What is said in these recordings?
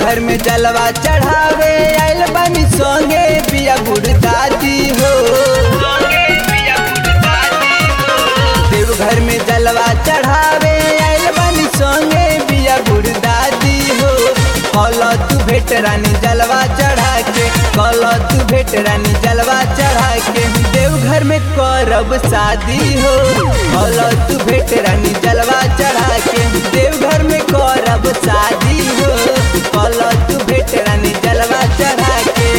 देवघर में जलवा चढ़ावे आइल बानी संगे पिया बुढ़ दादी हो देवघर में जलवा चढ़ावे आइल बानी संगे पिया बुढ़ दादी हो कल तू भेट रानी जलवा चढ़ा के कल तू भेट रानी जलवा चढ़ा के देवघर में करब शादी हो कल तू भेट रानी जलवा चढ़ा के देवघर में करब शादी हो कल तू भेट रानी जलवा चढ़ा के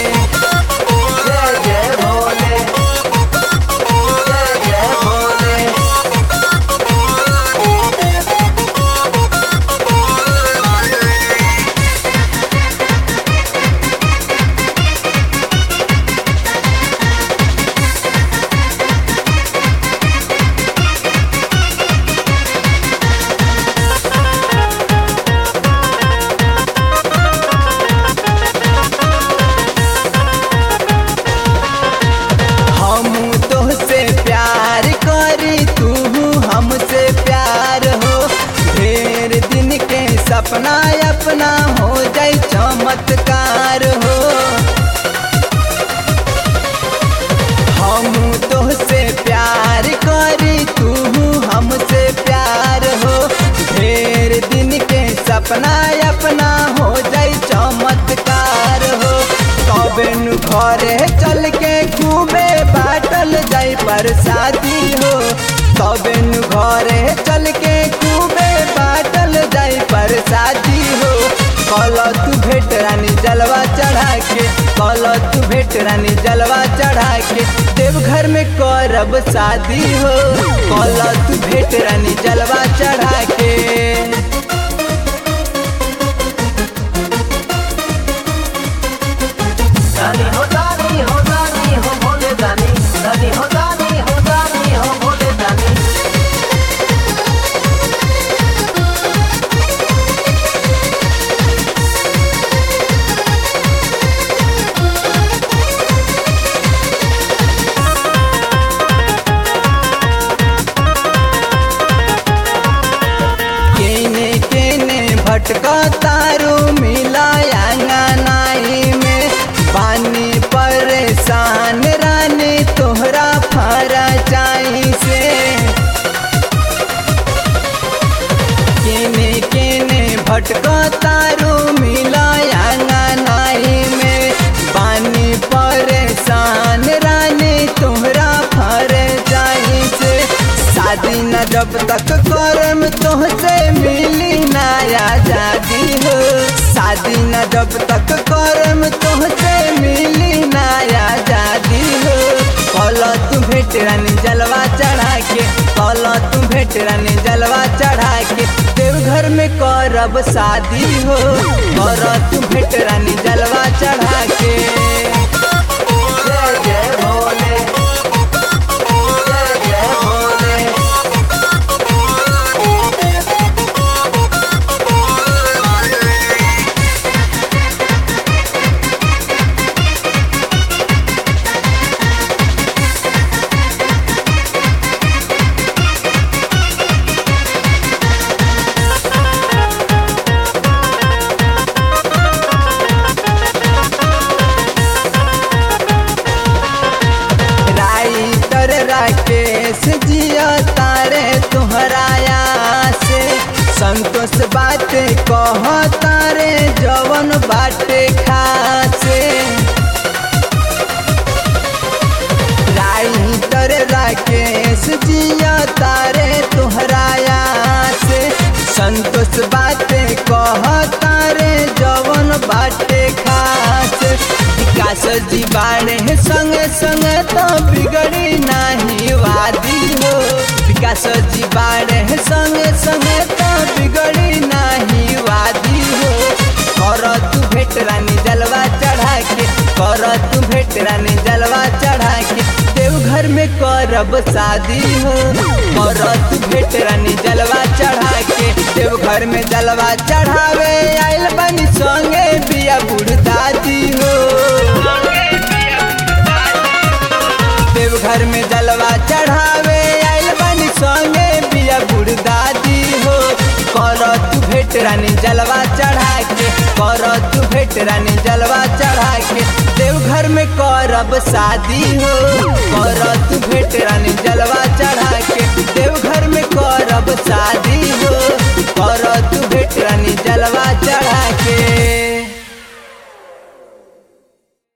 जय जय भोले जय जय भोले हम तोहसे प्यार करी तू हमसे प्यार हो ढेर दिन के सपना अपना हो जाए चमत्कार हो हम तोहसे प्यार करी तू हमसे प्यार हो ढेर दिन के सपना अपना हो जाए चमत्कार हो कबे नु घरे चल के खूबे बाटल जाई परसादी हो कबे नु घरे चल के खूबे बाटल जाई परसादी हो कल तू भेट रानी जलवा चढ़ा के कल तू भेट रानी जलवा चढ़ा के देवघर में करब शादी हो कल तू भेट रानी जलवा चढ़ा के दानी हो दानी हो दानी हो भोले दानी दानी हो दानी हो दानी हो भोले दानी केने केने भटका तारू मिलाया नाई में पानी परेशान रानी तोहरा फरा चाई से केने केने भटका तारू मिलाया नाई में पानी परेशान रानी तोहरा फर चाई से शादी न जब तक करम तोहसे मिली ना आजादी हो शादी न जब तक करम तोहसे मिली ना आजादी हो कल तू भेट रानी जलवा चढ़ा के कल तू भेट रानी जलवा चढ़ा के देवघर में करब शादी हो कर तू भेट रानी जलवा चढ़ा के जय जय भोले जय जय भोले राइटर राकेश जिया तारे तुहराया से संतोष बाटे कह तारे जवन बाटे खासे राइटर राकेश जिया तारे तुहराया से संतोष बाटे कह तारे जवन बाटे खास विकास जी बाड़े संगे संगे तो बिगड़ी नाही वादी हो विकास जी बाड़े संगे संगे तो बिगड़ी नाही वादी हो कर तू भेट रानी जलवा चढ़ा के कर तू भेट रानी जलवा चढ़ा के देवघर में करब शादी हो कर तू भेट रानी जलवा चढ़ा के देवघर में जलवा चढ़ावे आइल बनी संगे बिया बुढ़ दादी हो देवघर में जलवा चढ़ावे आइल बनी संगे बिया बुढ़ दादी हो कर तू भेट रानी जलवा चढ़ा के कर तू भेट रानी जलवा चढ़ा के देवघर में करब शादी हो कर तू भेट रानी जलवा चढ़ा के देवघर में करब शादी हो कर तू भेट रानी जलवा चढ़ा के